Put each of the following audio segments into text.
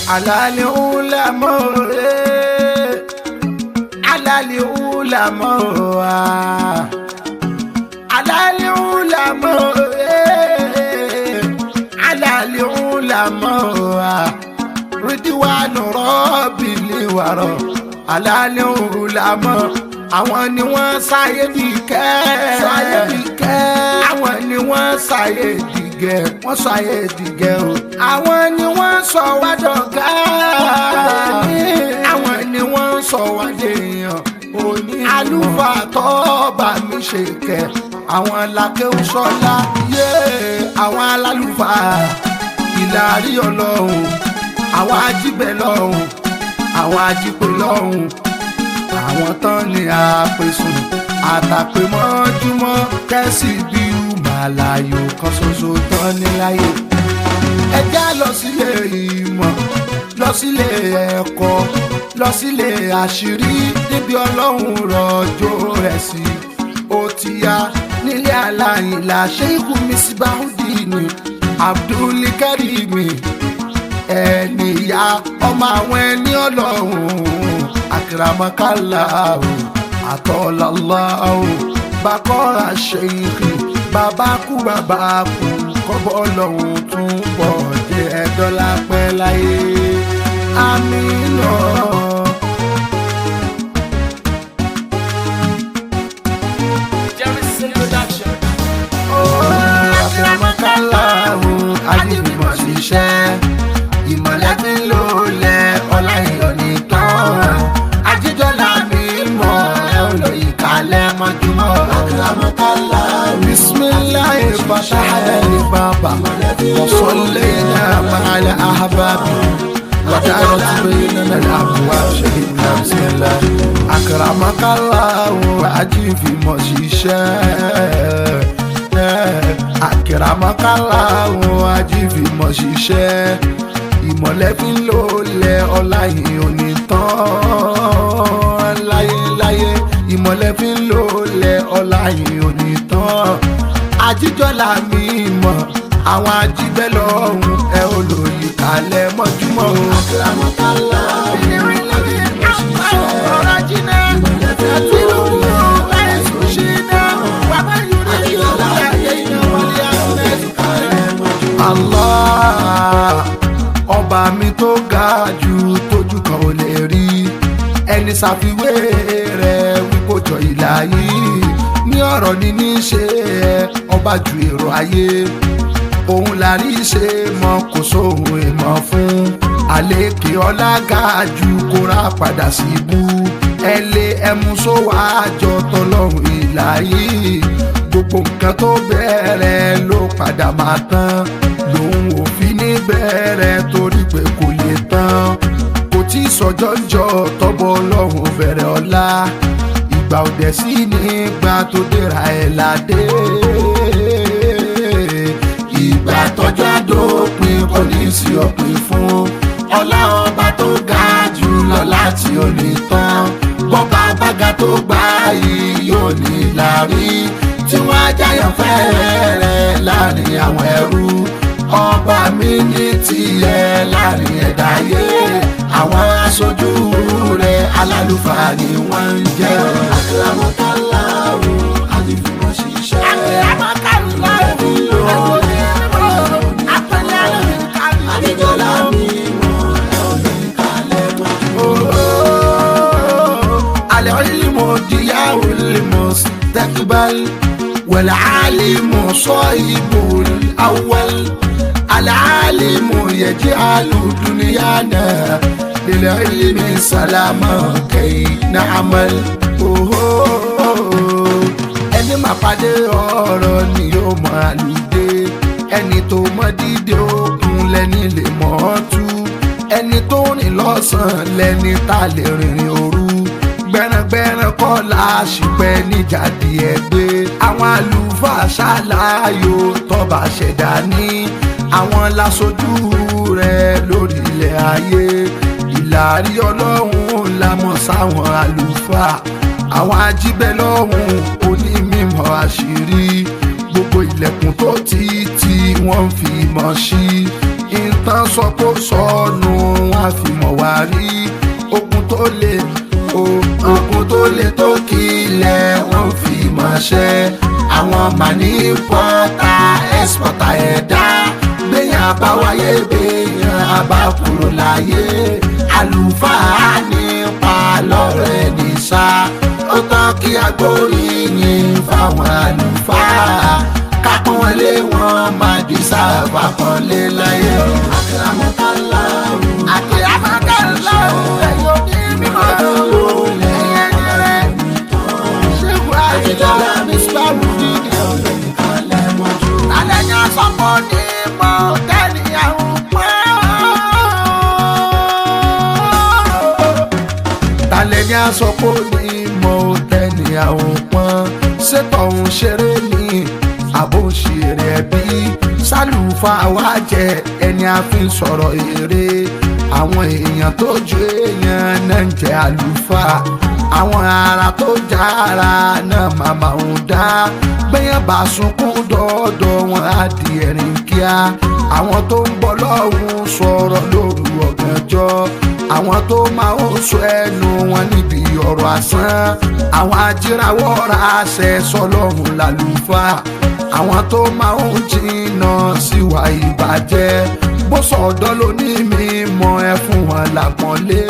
alali ulama eh. alali ulama ah. alali ulama eh. alali ulama ah. ridwanu rọ́bìlì wàrọ̀ alali ulama àwọn ni wọ́n sáyé dìkẹ́ sáyé dìkẹ́ àwọn ni wọ́n sáyé dìgẹ́ wọ́n sáyé dìgẹ́ o àwọn ni wọ́n sọ wá dọ̀gá àwọn ni wọ́n sọ wá dèèyàn òní àlùfáà tó bá mi ṣe kẹ àwọn làkẹ́wò sọlá yé àwọn alálùfáà ìlàrí ọlọ́run àwọn ajíbẹ̀ lọ́run àwọn ajípẹ̀ lọ́run àwọn tán ni àpèsùn àtàpémọ́júmọ́ kẹ́sì bí màláyò kan ṣoṣo tán ní láyé. ẹ já lọ sílé ìmọ̀ lọ sílé ẹ̀kọ́ lọ sílé àṣírí níbi ọlọ́run rọ̀jò rẹ̀ sí. ó ti yá nílé aláìlá ṣéìkù misbahudini abdulkarimi ẹni ìyá ọmọ àwọn ẹni ọlọ́run akiramakala o atọ́lọ́lá o bakọ́ra ṣèyíkì bàbá kú bàbá kú kọ́bọ̀ ọlọ́run tún pọ̀ jẹ́ dọ́là pẹ́ láyé amínà. Jerry's introduction. akiramakala o ajínigbọ̀n ṣiṣẹ́ ìmọ̀lẹ́ fi ń lò lẹ̀ ọlá ìyọ̀ nìkan ajíjọ́lá mi mọ̀ ẹ́ ò lè kalẹ̀ mọ́júmọ́ akiramakala bisimilayi fatahana ni baba wasolina maala ahababi ودارت بيننا الابواب شهدنا بسم الله اكرمك الله واجي في مشيشه àkìràmọ́kálá àwọn ajífìmọ̀ ṣiṣẹ́ ìmọ̀lẹ́ fi ń lò lẹ ọlá yìí ò ní tán láyéláyé ìmọ̀lẹ́ fi ń lò lẹ ọlá yìí ò ní tán ajíjọ́lá mi mọ̀ àwọn ajíbẹ́ lọ́hùn ẹ ò lò yí kalẹ̀ mọ́júmọ́ o. àkìràmọ́kálá ìrìn lórí ọ̀rọ̀ jìnnà àti lórí ẹ̀sùn ṣìnà bàbá yorùbá yóò láyé iná wọlé Allah ọba mi tó ga jù tójú kan ò lè rí ẹni ṣàfiwé rẹ̀ wípé jọ ìlà yìí ní ọ̀rọ̀ ní ní ṣe ọba ju èrò ayé òun la rí ṣe mọ kò sóhun èèmọ̀ fún àlékè ọlá ga jù kóra padà sí ibú ẹ lé ẹmu sówó àjọ tọlọ́run ìlà yìí gbogbo nǹkan tó bẹ̀rẹ̀ ló padà máa tán lòun ò fi ní bẹ̀rẹ̀ torí pé kò lè tán kò tí ì sọjọ́ jọ tọ́bọ̀ ọlọ́run bẹ̀rẹ̀ ọ̀la ìgbà òdẹ sí nígbà tó dèrà ẹ̀ ládé ìgbà tọ́jú àdópin kò ní sí òpin fún ọlá ọba tó ga jù lọ láti òní tán bọ́ba bága tó gbá yìí yóò ní lárí tí wọ́n á jáyàn fẹ́rẹ̀ láàrin àwọn ẹrú ọba mi ní tiẹ̀ láàrin ẹ̀dá yé àwọn aṣojú rẹ̀ alálùfáà ni wọ́n ń jẹ́ àkàràmọ́kàláwò àdìfúnmọ́ ṣiṣẹ́ àkàràmọ́kàláwò àdìjọ́lá mi mọ̀ ẹ́ ò ní kalẹ̀ mọ́. العلم ضياء المستقبل والعالم صاحب الأول العالم يجعل دنيانا للعلم سلاما كي نعمل ẹni máa pàdé ọ̀rọ̀ ni yóò mọ àlùdé ẹni tó mọ dídé òkun lẹ́ni lè mọ̀ ọ́ tú ẹni tó rìn lọ́sàn-án lẹ́ni tá a lè rìnrìn òru gbẹ̀rẹ̀gbẹ̀rẹ̀ kọ́ la ṣìpẹ́ níjàdí ẹgbẹ́ àwọn àlùfáà ṣàlàyò tọ́ba ṣẹ̀dá ní àwọn láṣojú rẹ̀ lórí ilẹ̀ ayé ìlàrí ọlọ́run la mọ̀ sáwọn àlùfáà àwọn ajíbẹ́ lọ́hùn onímọ̀ àṣírí gbogbo ilẹ̀kùn tó ti tì wọ́n fi mọ̀ sí ìtàn tán sọ pé ó sọnù wọn á fi mọ̀ wá rí ogun tó le ogun tó le tó kílẹ̀ wọ́n fi mọ̀ ṣẹ́ àwọn màní pọ́tà ẹ́spọ̀tà ẹ̀dá gbẹ̀yìn àbáwáyé gbẹ̀yìn àbákúrò láyé àlùfáà nípa lọ́rọ̀ ẹni sá ó tán kí agbóríyìn fáwọn àlùfáà kápọ́n wọlé wọn máa di sábà pọ́nlé láyé. àkìlámọ́tàlá àkìlámọ́tàlá ẹ̀yọ́ ní mímọ́ ẹ̀yẹ ní rẹ̀ ṣéwù àjẹjọ́lá ní sùpàrù dídì alẹ́ ní asọ́pọ̀ ní mọ́ tẹ́lẹ̀ àwọn pọ́n talẹ̀ ní asọ́pọ̀ ní mọ́ tẹ́lẹ̀ àwọn pọ́n ṣètò ọ̀hún ṣeré ní àbòṣeré ẹbí sálùfà wá jẹ ẹni a fi ń sọ̀rọ̀ èrè àwọn èèyàn tó ju èèyàn náà ń jẹ àlùfáà àwọn ará tó jára náà màmá ń dá gbẹ̀yàn bá sunkún dọ́dọ̀ wọn á di ẹ̀rín kíá àwọn tó ń bọ̀ lọ́hùn sọ̀rọ̀ lóru ọ̀gànjọ́ àwọn tó máa ń sọ ẹnu wọn níbi ọ̀rọ̀ àsán àwọn ajírawọ́ ra àṣẹ sọlọ́run lálùfáà àwọn tó máa ń jìnnà síwá ìbàjẹ́ bó sọ̀dọ́ ló ní mímọ́ ẹ fún wọn lápọ́nlé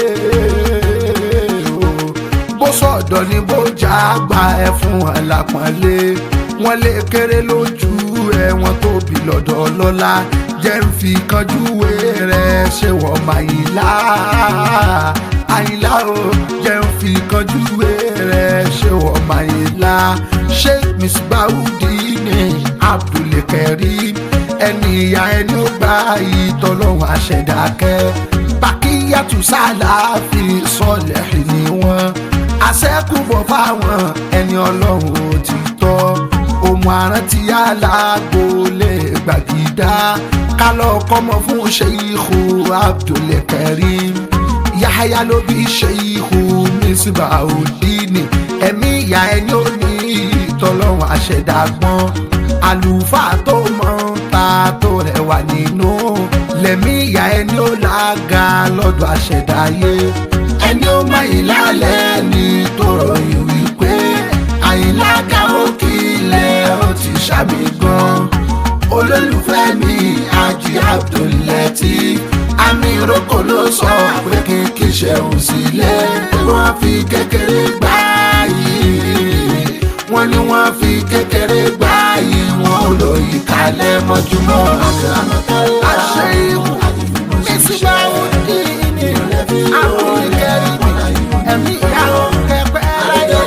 bó sọ̀dọ̀ ní bójá gba ẹ fún wọn lápọ́nlé wọ́n lè kéré lójú ẹ wọ́n tóbi lọ́dọ̀ lọ́lá jẹ́ ń fi kanjú wé rẹ̀ ṣé wọ́n máa yí lá àyìnlá o jẹ́ ń fi kanjú wé rẹ̀ ṣé wọ́n máa yí lá ṣé miss baudi ní abdulkareem ẹni ìyá ẹni ó gbá ìtọ́lọ́hún àṣẹdákẹ́ bàkíyàtú sálàáfì sọlẹ̀ ni wọ́n àṣẹ́kùbọ̀ fáwọn ẹni ọlọ́run ò ti tọ́ òmù àrántí aláàgbò lè gbàgídá kálọ̀ kọ́mọ fún ṣèyíhù abdulkareem yahaya ló bí ṣèyíhù misbahudini ẹ̀mí ìyá ẹni ó ní ìtọ́lọ́run àṣẹdágbọ́n àlùfáà tó mọ̀ ń ta tó rẹwà nínú lẹ̀mí ìyá ẹni ó lága lọ́dọ̀ àṣẹdáyé ẹni ó mọ ìlàlẹ̀ ní tó ròyìn wípé àyìnlága ó kílẹ̀ ó ti ṣàmì gan olólùfẹ́ mi Haji Abdul-Lateef àmì ìrókò ló sọ pé kí n kí ṣẹ̀hùn sílẹ̀ wọ́n fi kékeré gbá yìí wọ́n ní wọ́n fi kékeré gbá yìí wọ́n lò yí kalẹ̀ mọ́júmọ́ àṣẹ ìwò ìsìgbà òdì ní àwọn ìkẹrì ẹ̀mí ìyàwó kẹpẹ́ láyé.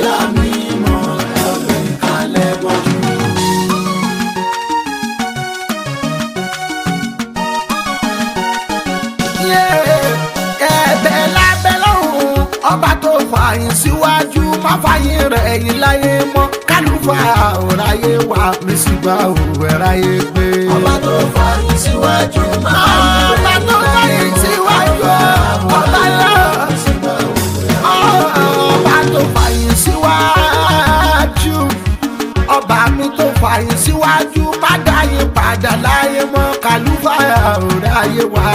ẹ̀bẹ̀ lábẹ́ lọ́hùn ọba tó fààyàn síwájú má fààyàn rẹ̀ ẹ̀yìn láyé mọ́ kálùfà òráyé wà mí sígbà òwẹ̀ráyé gbé. ọba tó fààyàn síwájú máa ọba tó fààyàn síwájú ọba náà ọba tó fààyàn síwájú ọba mi tó fààyàn síwájú má dáyé padà láyé mọ́ kálùfà òráyé wà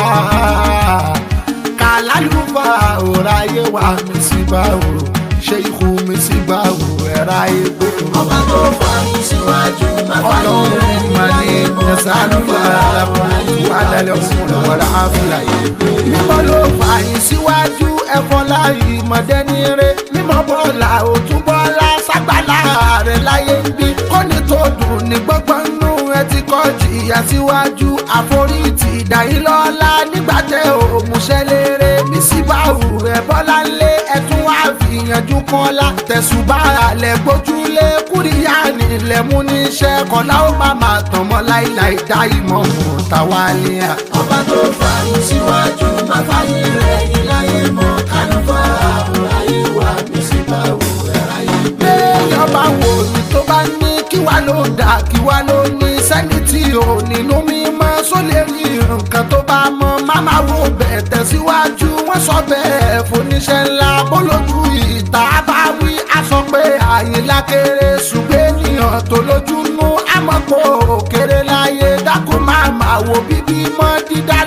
kàlálùfà òráyé wà mí sígbà ò ṣe ikú mi sígbà ò ẹ̀ráyé gbé. ọba tó fààyàn síwájú máa fààyàn ọlọ́run rẹ̀ mà ní ẹ̀sánúfà wàlálẹ̀ òkun wàlá àfìlà mímọ́ ló fààyàn síwájú ẹ̀fọ́ láàyè mọ̀dẹ́nire mímọ́ bọ́ọ̀là òtún bọ́ọ̀là ságbàlá rẹ̀ láyé ń bí kọ́ni tó dùn ní gbọ́ngbọ́n nù ẹ ti kọ́ jìyà síwájú àforítì ìdáyìnlọ́lá nígbà tẹ òmùṣẹ́ lérè bí síbáwù ẹ̀ bọ́lá ńlẹ̀ ẹ̀tún wá fìyànjú kọ́lá tẹ̀sùbá alẹ́ gbójúlé kúríyá nílẹ̀ mú níṣẹ́ kọ́lá ó má má tàn mọ́ láìláì dá ìmọ̀ mọ́ táwa ní à. ọba tó fààyàn síwájú máa fààyàn rẹ̀ yìí láyé mọ́ kálùfà òráyé wà mí sígbà òwẹ̀ráyé gbé. béèyàn bá wò ní tó bá ní kí wá ló dà kí wá ló ní sẹ́ni tí ò nínú mímọ́ só lè rí nǹkan tó bá mọ́ máma wo bẹ̀ tẹ̀síwájú wọ́n sọ bẹ́ẹ̀ fúnníṣẹ́ ńlá bólójú ìta bá wí a sọ pé àyìnlá kéré ṣùgbọ́n ènìyàn tó lójú nú àmọ́ kò kéré láyé dákun máa máa wo bíbí mọ́ dídá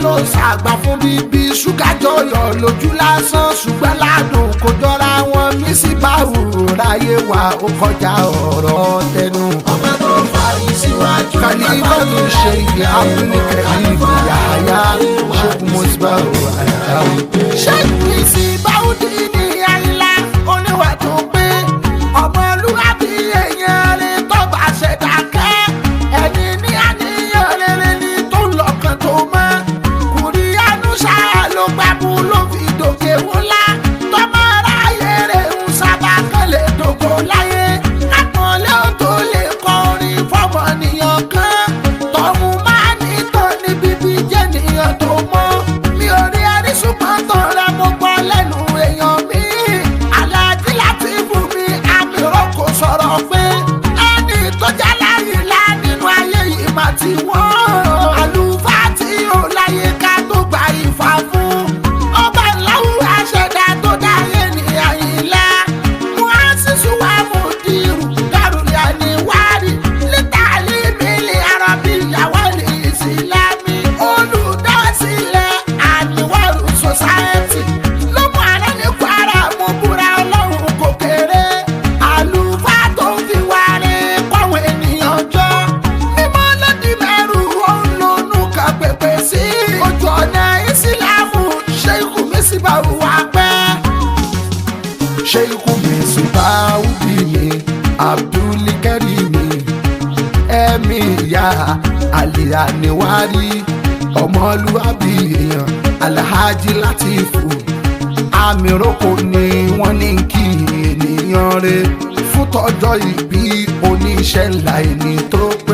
ló ṣàgbà fún bíbí ṣúgà jọyọ̀ lójú lásán ṣùgbọ́n ládùn kò jọra wọn mí sí báwò ráyé wa ó kọjá ọ̀rọ̀ tẹnu. ọba tó fàyè síwájú kàlífàtò ṣe ìyá abúlé-kẹ́lí yàyà ṣẹ́gun mọ́sibáwò àyàwó. ṣẹ́gun ìsìnbáwò dín ní àyílá oníwà tó pé ọmọlúwàbí èèyàn rẹ̀ tó bá ṣẹ̀dá kẹ́ ẹni ní àníyàn rere ni tó lọ́kàn tó mọ́ kùrí ànúṣà ló gbàbú ló fi dòkè wúlá tọmọ aráyé rẹ̀ ń sábà kan lè dòkò láyé àpọ̀nlé ò tó lè kọrin fọmọnìyàn kan tọ̀hún máa ní tán ní bíbí jẹ́ nìyàn tó mọ́ mi ò rí àrísùpọ̀ tán rẹ mo gbọ́ lẹ́nu èèyàn mi aláàjì láti fún mi àmì rọ́kò sọ̀rọ̀ pé ẹni tó jẹ́ láyé lá nínú ayé yìí mà ti wọ́n àlùfáà tí ò láyé ká tó gba ìfà fún ọba ńláwó àṣẹdá tó dáyé ní àyìnlá muhasisu wa mudiru daruli aniwari litali mili arabi yawali isilami olùdásílẹ̀ aniwaru society ló mú ara ní kwara mú búra ọlọ́run kò kéré àlùfáà tó ń fi wárí kọ́wọ́ ènìyàn jọ mímọ́ lọ́dí mẹ́rù òun lónú kan pèpè sí ojú ọ̀nà ìsìlámù ṣé ikú mi sì bá wà pẹ́ sheikhu misbahudini abdulkarimi ẹ̀mí ìyá alianiwari ọmọlúwàbí èèyàn alhaji latifu amiroko ni wọ́n ní kí ènìyàn rẹ̀ fún tọjọ́ ìbí oníṣẹ́ ńlá ẹni tó pé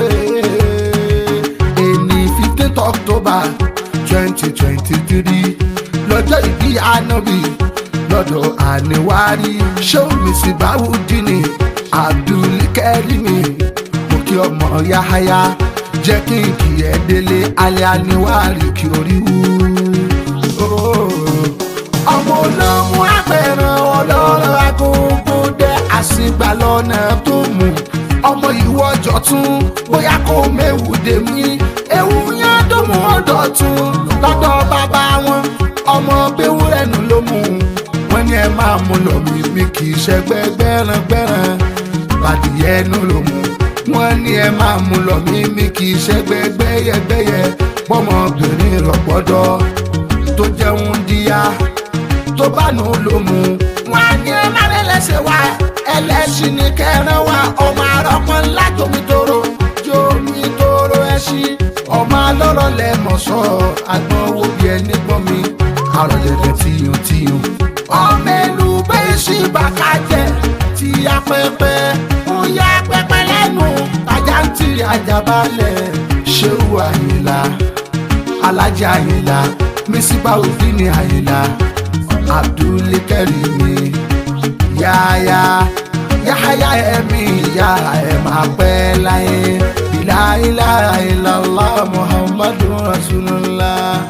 ẹni fifteenth october twenty twenty three lọ́jọ́ ìbí anabi lọ́dọ̀ àníwárí ṣéwùmí sí báwùdíní abdulkarimi mo kí ọmọ yáháyá jẹ́ kí n kì ẹ́ délé alẹ́ àníwárí kí orí wú. ọmọ olóhùn apẹ̀rẹ̀ ọlọ́rọ̀ agogo dẹ́ àsìgbà lọ́nà tó mú ọmọ ìwọ jọ̀tún bóyá kó méwù dé mí ewu yẹn tó mú ọdọ̀ tún lọ́dọ̀ bàbá wọn ọmọ gbéwúrẹ́ nù ló mú wọn ní ẹ máa mú lọ mí mi kì í ṣẹgbẹ́ gbẹ́rangbẹ́ran bàdìyẹ nù ló mú wọn ní ẹ máa mú lọ mí mi kì í ṣẹgbẹ́ gbẹ́yẹgbẹ́yẹ pọ́mọbìnrin rọ̀gbọ́dọ̀ tó jẹun díya tó bá nù ló mú wọn ní ẹ má lè lẹ́sẹ̀ wá ẹlẹ́sìn ní kẹrin wá ọmọ arọ́pọ̀ ńlá tómi tóró jómi tóró ẹṣin ọmọ alọ́rọ̀ lẹ́mọ̀ sọ àgbọn owó bí ẹni gbọ́n mi àròlẹ̀lẹ̀ tíyùn tíyùn. ọmọ ẹlú bẹ́ẹ̀ sí bàkájẹ́ tí a pẹ́pẹ́ ń ya pẹ́pẹ́ lẹ́nu ajá ń tìrì ajábalẹ̀ ṣéwù àyìnlá alájà àyìnlá mísíbà òfin ní àyìnlá abdulkarimi yáyá yáyá ẹ̀mí ìyá ẹ̀ máa pẹ́ láyé bíláìláìlá muhammadu rasulullah.